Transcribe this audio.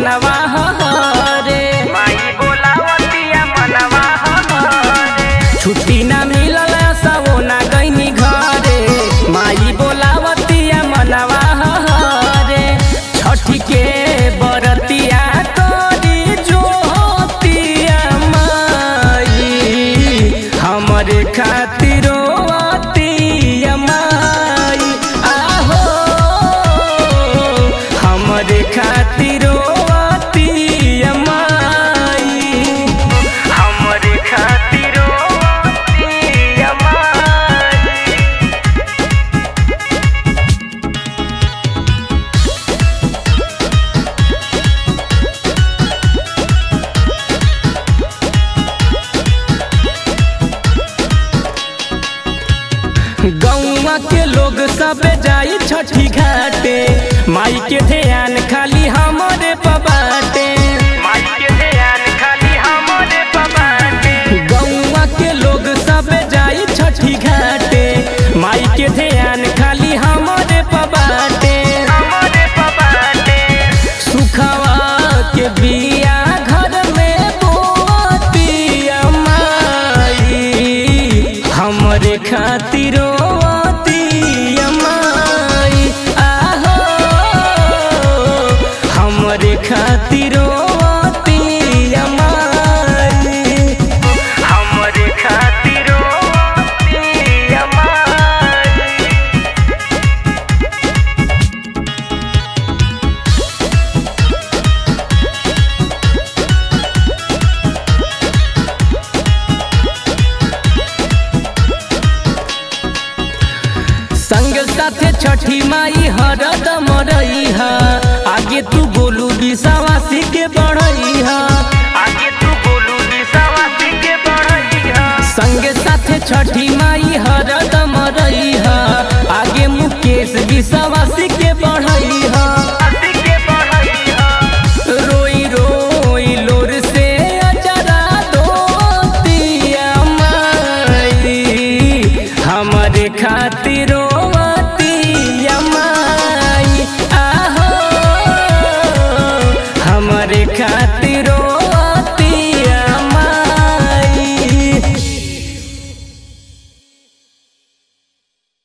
मनवा रे माई बोलावतिया मनवा हमारे छुट्टी ना मिलल सबो ना गईनी घरे माई बोलावतिया मनवा रे छठी के बरतिया तोरी जोतिया माई हमरे खातिरो अतिया माई आहो हमरे खातिरो अतिया माई हमरे खातिरो अतिया माई गौवा के लोग सब जाई छठी घाटे माई के ध्यान खाली हमरे पबाटे माई के ध्यान खाली हमरे पबाटे गौवा के लोग सब जाई छठी घाटे माई के ध्यान खाली हमरे पबाटे हमरे पबाटे सुखवा के बिया घर में बोतिया माई हमरे खातिरो अतिया माई आहो हमरे खातिरो अतिया माई हमरे खातिरो अतिया माई संग साथे छठी माई हरदम रही आगे तू बोलू विश्वासी के बढ़ई आगे तू बोलू विश्वासी के बढ़ैया संग साथे छठी माई हरदम रही आगे मुकेश विश्वासी के बढ़ई अति के बढ़ैया रोई रोई लोर से अजरा दोतिया माई हमरे खातिरो अतिया माई आहो हमरे खातिर